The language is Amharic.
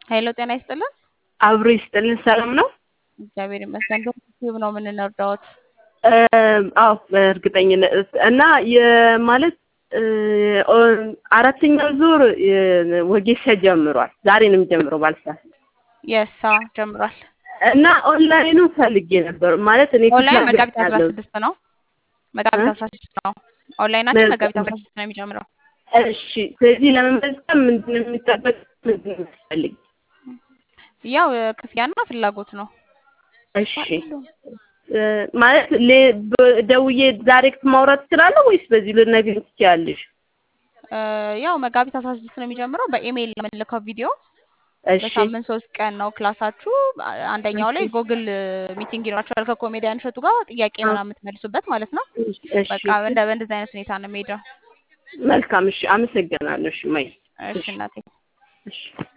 ሄሎ ጤና ይስጥልን። አብሮ ይስጥልን። ሰላም ነው? እግዚአብሔር ይመስገን። በዩቲዩብ ነው የምንረዳዎት። አዎ በእርግጠኝነት እና የማለት አራተኛው ዙር ወጌሻ ጀምሯል። ዛሬ ነው የሚጀምረው ባልሳት የሳ ጀምሯል። እና ኦንላይኑ ፈልጌ ነበር ማለት እኔ ኦንላይን መጋቢት አስራ ስድስት ነው መጋቢት አስራ ስድስት ነው ኦንላይናችን መጋቢት አስራ ስድስት ነው የሚጀምረው። እሺ ስለዚህ ለመመዝገብ ምንድን ነው የሚጠበቅ ምንድን ነው የሚያስፈልግ? ያው ክፍያና ፍላጎት ነው። እሺ ማለት ደውዬ ዳይሬክት ማውራት እችላለሁ ወይስ በዚህ ልነግሪኝ ትችያለሽ? ያው መጋቢት አስራ ስድስት ነው የሚጀምረው። በኢሜይል የምንልከው ቪዲዮ እሺ በሳምንት ሶስት ቀን ነው ክላሳችሁ። አንደኛው ላይ ጎግል ሚቲንግ ይኖራችኋል ከኮሜዲያን እሸቱ ጋር ጥያቄ ምናምን የምትመልሱበት ማለት ነው። እሺ በቃ እንደ በእንደዚህ አይነት ሁኔታ ነው የሚሄደው። መልካም እሺ፣ አመሰግናለሁ። እሺ ማይ እሺ እናቴ እሺ